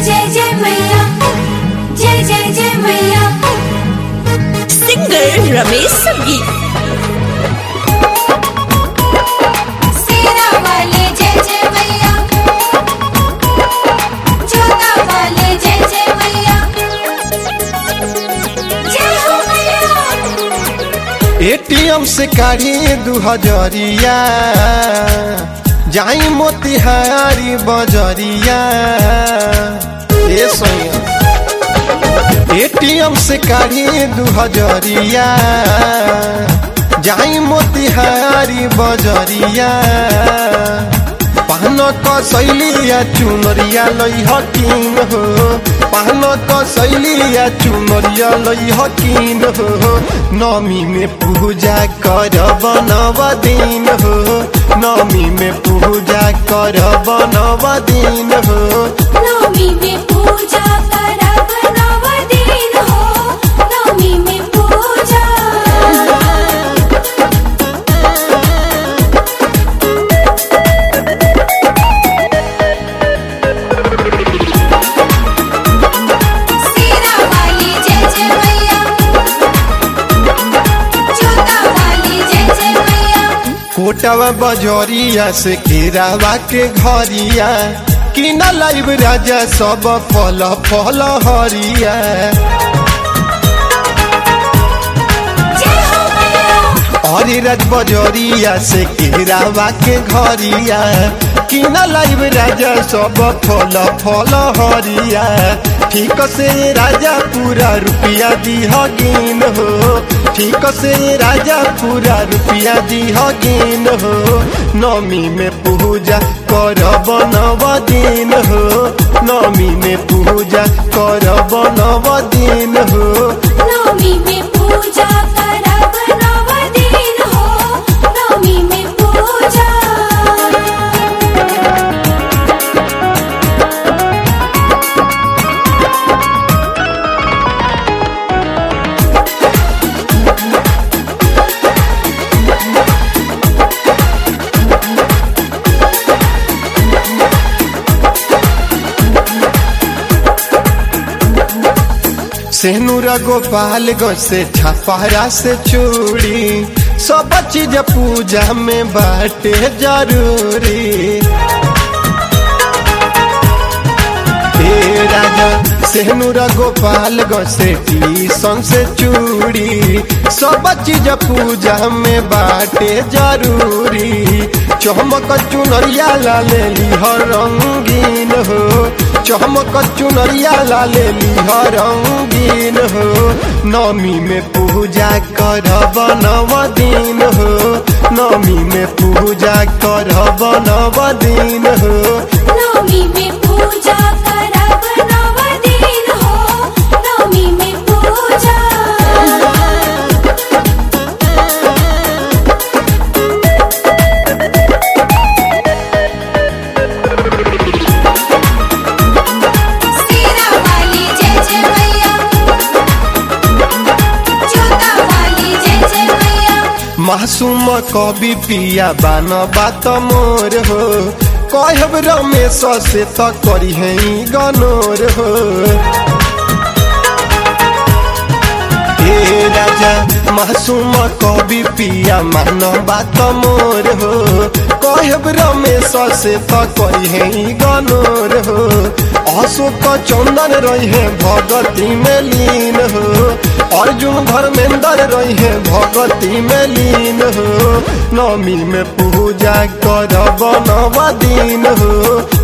जय जय मैया जय जय जय मैया सिंगर रमेश संगीत सेरा वाले जय जय मैया जोता वाले जय जय मैया जय हो मैया एटीएम से काढ़ी दू हजरिया जाई मोतिहारी बजरिया ए सोया एटीएम से काढ़ी दू हजरिया जाई मोतिहारी बजरिया पान कसैलिया चुनरिया लई हकीन हो पान कसैलिया चुनरिया लई हकीन हो नमी में पूजा कर बनव दिन हो नमी में पूजा कर बनव दिन हो नवमी में पूजा करब नव दिन हो नवमी में पूजा सेरा वाली जय जय मैया जोता वाली जय जय मैया कोटवा बजरिया से केरावा के घरिया कि न लाइब राजा सब फल फल हरिया जय हो मैया अरे राज बजरिया से केरावा के घरिया कि न लाइब राजा सब फल फल हरिया ठीक से राजा पूरा रुपया दीह गिन हो ठीक से राजा पूरा रुपया दीह गिन हो नमी में पूजा करब नव दिन हो नमी में पूजा करब नव दिन हो नवमी में पूजा करब नव दिन हो नवमी में पूजा सेनुरा गोपाल गो से छपहरा से चूड़ी सब चीज पूजा में बाटे जरूरी हे राजा सेनुरा गोपाल गो से टीसन से चूड़ी सब चीज पूजा में बाटे जरूरी चमक चुनरिया लाले हर रंगीन हो चमक चुनरिया लाले हर रंगीन हो नमी में पूजा करब नव दिन हो नमी में पूजा करब नव दिन हो नवमी में पूजा करब नव दिन हो नवमी में पूजा सेरा वाली जय जय मैया जोता वाली जय जय मैया मासूम कवि पिया बान बात मोर हो कहब रमेश से त करी है गनोर हो हे राजा मासूम कवि पिया मान बात मोर हो कहब रमेश से त करी है गनोर हो अशोक चंदन रही है भगती में लीन हो अर्जुन धर्मेंद्र रही है भगती में लीन हो नमी में पूजा करब नव दिन हो